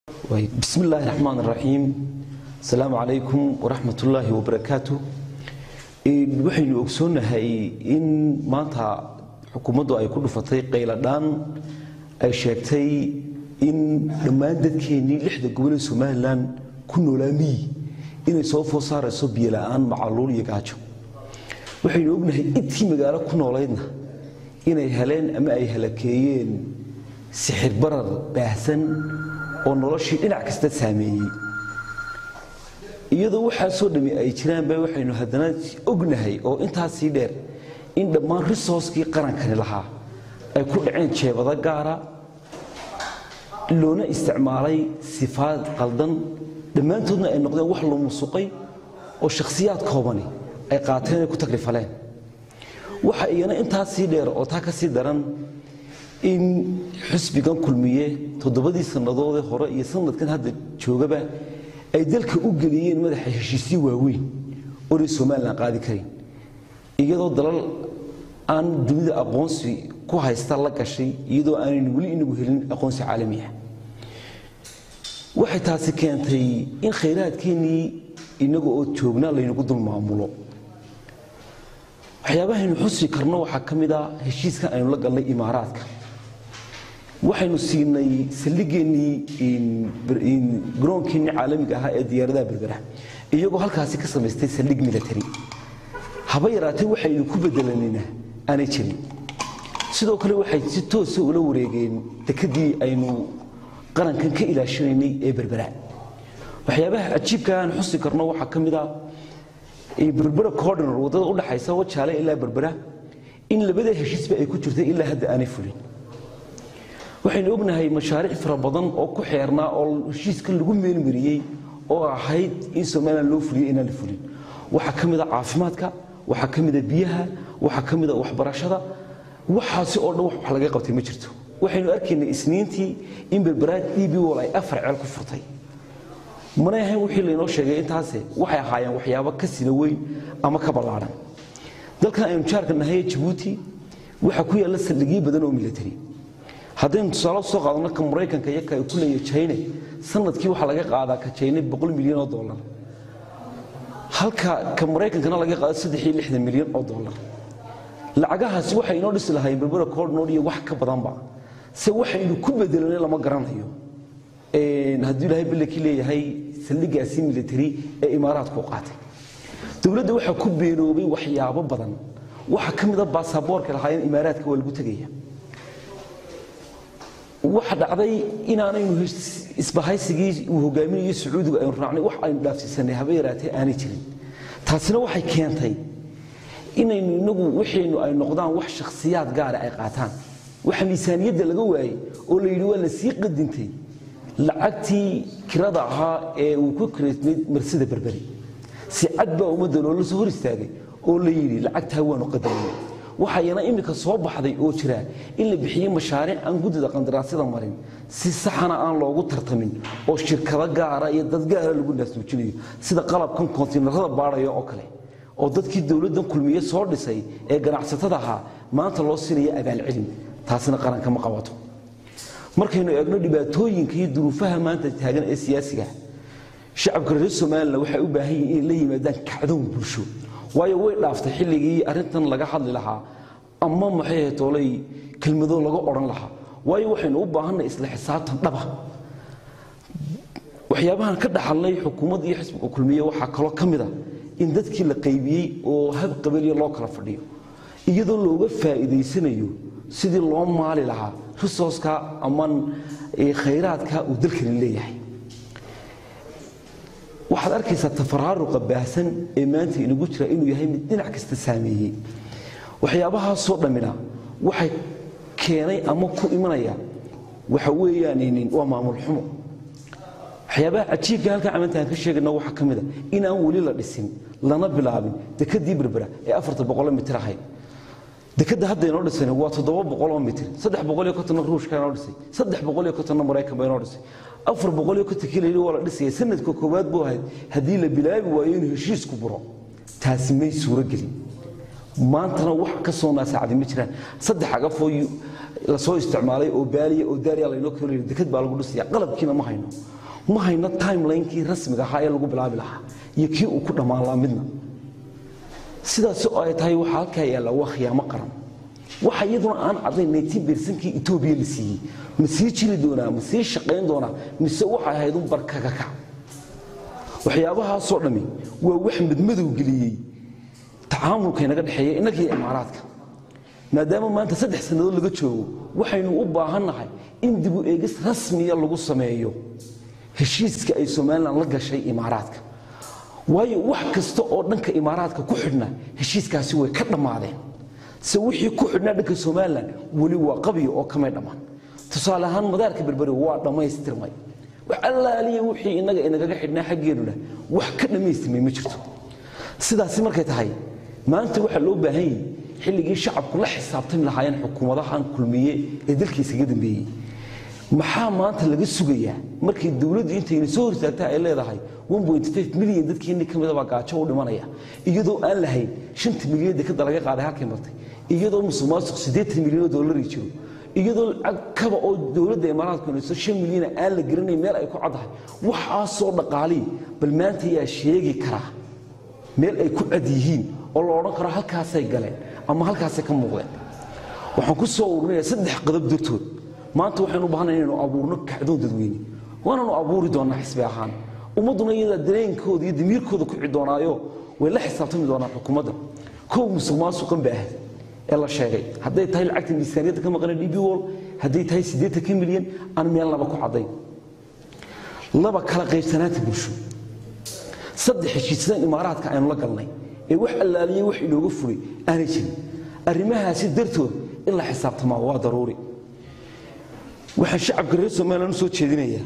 bismi illaahi raxmaan raxiim asalaamu calaykum waraxmat ullaahi wabarakaatu waxaynu ogsoonnahay in maanta xukuumaddu ay ku dhufatay qayladhaan ay sheegtay in dhammaan dadkeennii lixda gobol ee somalilan ku noolaa miyi inay soo food saarayso biyola'aan macaluul iyo gaajo waxaynu ognahay intii magaalo ku noolaydna inay heleen ama ay halakeeyeen sixir barar baahsan oo noloshii dhinac kasta saameeyey iyadoo waxaasoo dhammi ay jiraanba waxaynu haddana ognahay oo intaasii dheer in dhammaan risooskii qarankani lahaa ay ku dhaceen jeebado gaara loona isticmaalay sifaad qaldan dhammaantoodna ay noqdeen wax la musuqay oo shakhsiyaad koobani ay qaateen ay ku takrifaleen waxa iyana intaasii dheer oo taa ka sii daran in xusbigan kulmiye toddobadii sannadoodee hore iyo sanadkan hadda joogaba ay dalka u geliyeen madaxa heshiisyo waaweyn oonay somalilan qaadi karin iyadoo dalal aan dunida aqoonsi ku haysta la gashay iyadoo aanaynu weli inagu helin aqoonsi caalami ah waxay taasi keentay in khayraadkeennii inaga oo joogna laynagu dul maamulo waxyaabahaynu xusi karno waxaa ka mid a heshiiskan aynu la galnay imaaraadka waxaynu siinay saldhigeennii garoonkeenii caalamiga ahaa ee diyaaradaha berbera iyagoo halkaasi ka samaystay saldhig military haba yaraatee waxaynu ku bedelanayna aanay jirin sidoo kale waxay si toosa ula wareegeen dekadii aynu qarankan ka ilaashanaynay ee berbera waxyaabaha cajiibka aan xusi karno waxaa ka mid a berbera cordinor waddada u dhaxaysa wajaale ilaa berbera in labada heshiisba ay ku jirtay ilaa hadda aanay fulin waxaynu ognahay mashaariic fara badan oo ku xeernaa oo heshiiskan lagu meelmariyey oo ahayd in somalilan loo fuliyo inaan la fulin waxaa ka mid a caafimaadka waxaa ka mid a biyaha waxaa ka mid a waxbarashada waxaasi oo dhan wax laga qabtay ma jirto waxaynu arkaynay isniintii in berberaad eb wol ay afar ceel ku furtay manay ahayn wixii laynoo sheegay intaase waxay ahaayeen waxyaabo ka sina weyn ama ka ballaadhan dalkan aynu jaarka nahay jabuuti waxaa ku yaalla saldhigyo badan oo military haddaynu tusaale soo qaadano ka maraykanka iyo ka ay ku leeyahay jayne sanadkii waxaa laga qaadaa ka jayne boqol milyan oo dollar halka ka maraykankana laga qaado saddex iyo lixdan milyan oo dollar lacagahaasi waxay inoo dhisi lahaayeen berbera cordnod iyo wax ka badanba se waxaynu ku bedelanay lama garanayo hadduu ilaahay ballakii leeyahay saldhigaasi military ee imaaraadku qaatay dowladda waxaa ku beenoobay waxyaabo badan waxaa ka mid a baasaboorka lahaayeen imaaraadka waa lagu tegaya waxa dhacday inaanaynu isbahaysigii uu hogaaminayo sacuudigu aynu raacnay wax aynu dhaafsiisanay haba yaraatee aanay jirin taasina waxay keentay inaynu inagu wixaynu ay noqdaan wax shakhsiyaad gaara ay qaataan waxa miisaaniyadda laga waayey oo la yidhi waa la sii qadintay lacagtii kirada ahaa ee uu ku kiraysnayd marsida berberi si cad baa ummadda loola soo hor istaagay oo la yidhi lacagtaa waanu qadarinay waxayana iminka soo baxday oo jira in la bixiyey mashaariic aan guddida qandaraasyada marin si saxana aan loogu tartamin oo shirkado gaara iyo dad gaara lagu naasuujinayo sida qalabkan kontiinarada baadhaya oo kale oo dadkii dowladdan kulmiye soo dhisay ee ganacsatada ahaa maanta loo siinaya abaalcelin taasina qaranka ma qabato markaynu eegno dhibaatooyinka iyo duruufaha maanta taagan ee siyaasiga shacabka reer somalilan waxay u baahan yihin inay la yimaadaan kacdoon bulsho waayo way dhaaftay xilligii arrintan laga hadli lahaa ama maxay toolay kelmado laga odhan lahaa waayo waxaynu u baahanay isla xisaabtan dhaba waxyaabahan ka dhaxalnay xukuumadda iyo xisbiga kulmiye waxaa kaloo ka mid a in dadkii la qaybiyey oo hab qabaliya loo kala fadhiyo iyadoo looga faa'iidaysanayo sidii loo maali lahaa risooska ama khayraadka uu dalkani leeyahay waxaad arkaysaa tafaraaruqa baahsan ee maanta inagu jira inuu yahay mid dhinac kasta saameeyey waxyaabahaasoo dhammina waxay keenay ama ku imanaya waxa weeyaan waa maamul xumo waxyaabaha cajiibka halkan camantaan ka sheegayna waxaa ka mid a inaan weli la dhisin lana bilaabin dekadii berbera ee afarta boqoloo mitir ahayd dekadda hadda inoo dhisayna waa toddoba boqoloo mitir saddex boqoliyo kontonna ruushka inoo dhisay saddex boqoliyo kontonna maraykan ba inoo dhisay afar boqoliyo konton kilayli waa la dhisaya sanadka koowaad buu ahayd haddii la bilaabi waayo inuu heshiisku buro taasi may suuro gelin maantana wax ka soo naasaacday ma jiraan saddex agafoo lasoo isticmaalay oo baaliya oo daariya laynoo keenayo dekad baa lagu dhisaya qalabkiina ma hayno ma hayno timelinekii rasmiga ahaa ee lagu bilaabi lahaa iyo kii uu ku dhammaan lahaa midna sidaas oo ay tahay waxaa halkaa yaalla waa khiyaamo qaran waxa iyaduna aan cadayn naytiin beersankii etoobiya la siiyey ma sii jiri doonaa ma sii shaqayn doonaa mise waxay ahayd un barkakaka waxyaabahaasoo dhammi waa wax madmadow geliyey tacaamulka inaga dhexeeya innagiyo imaaraadka maadaama maanta saddex sannadood laga joogo waxaynu u baahannahay in dibu eegis rasmiya lagu sameeyo heshiiska ay somalilan la gashay imaaraadka waayo wax kasta oo dhanka imaaraadka ku xidhna heshiiskaasi way ka dhammaadeen se wixii ku xidhnaa dhanka somalilan weli waa qabiyo oo kamay dhammaan tusaale ahaan madaarka berberi waa dhammaystirmay wax allaaliya wixii innaga inagaga xidhnaa xaggeenuna wax ka dhammaystirmay ma jirto sidaasi markay tahay maanta waxaa loo baahan yahi xilligii shacabku la xisaabtami lahaayeen xukuumadahan kulmiye ee dalkiisaga dambeeyey maxaa maanta laga sugayaa markii dowladdu intayna soo hortaagta ay leedahay milyan dadkiinni ka midabaa gaajo u dhimanaya iyadoo aan lahayn shanta milyan dekada laga qaaday halkay martay iyadoo musuq maasuq siddeetan milyan oo dollari jiro iyadoo lacag kaba oo dowladda imaaraadku inayso shan milyana aan la garanayn meel ay ku caddahay waxaasoo dhaqaalii bal maanta yaa sheegi karaa meel ay ku cad yihiin oo la odhan karo halkaasay galeen ama halkaasay ka muuqdeen waxaan ku soo ururinayaa saddex qadab dartood maanta waxaynu u baahanay inaynu abuurno kacdoon dadweyne waananu abuuri doonnaa xisbi ahaan ummadduna iyada dareenkooda iyo damiirkooda ku cici doonaayo way la xisaabtami doonaan xukuumadda kow musuq maasuqan ba ahayd ee la sheegay hadday tahay lacagta miisaaniyadda ka maqana db wol hadday tahay siddeetanka milyan aan meel laba ku caddayn laba kala qaybsanaanta bulsho saddex heshiisyadan imaaraadka aynu la galnay ee wax allaaliyey wax inooga fulay aanay jirin arrimahaasi dartood in la xisaabtamaa waa daruuri waxaan shacabka reer somalilan u soo jeedinayaa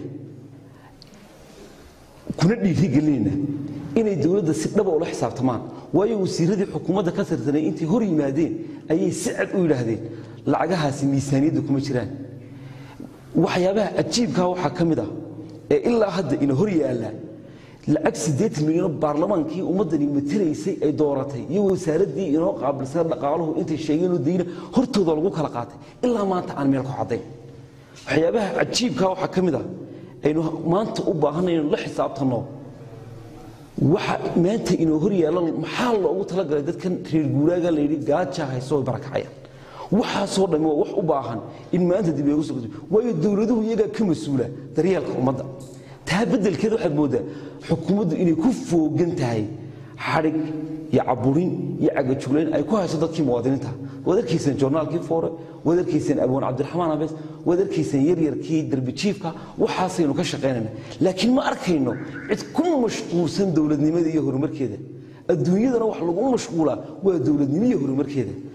kuna dhiirigelinayna inay dowladda si dhaba ula xisaabtamaan waayo wasiiradii xukuumadda ka tirsanay intay hor yimaadeen ayay si cad u yidhaahdeen lacagahaasi miisaaniyadda kuma jiraan waxyaabaha cajiibkaa waxaa ka mid ah ee ilaa hadda ina hor yaallaa lacag siddeetan milyanoo baarlamaankii ummaddani matelaysay ay dooratay iyo wasaaraddii inoo qaabilsana dhaqaaluhu intay sheegeenoo dayna hortooda lagu kala qaatay ilaa maanta aan meel ku caddayn waxyaabaha cajiibkaa waxaa ka mid ah aynu maanta u baahanay inaynu la xisaabtanno waxa maanta inoo hor yaalla maxaa loogu talagalay dadkan reer guuraaga layidhi gaaja hayso way barakacayaan waxaasoo dhammi waa wax u baahan in maanta dib loogu soo waayo dowladuhu iyagaa ka mas-uula daryeelka ummadda taa beddelkeed waxaad mooddaa xukuumaddu inay ku foogan tahay xadhig iyo caburin iyo cagajuglayn ay ku hayso dadkii muwaadiniinta waad arkayseen joornaalkii foore waad arkayseen abwaan cabdiraxmaan abees waad arkayseen yaryarkii darbijiifka waxaasaynu ka shaqaynayna laakiin ma arkayno cid ku mashquulsan dowladnimada iyo horumarkeeda adduunyadana wax lagu mashquulaa waa dowladnimo iyo horumarkeeda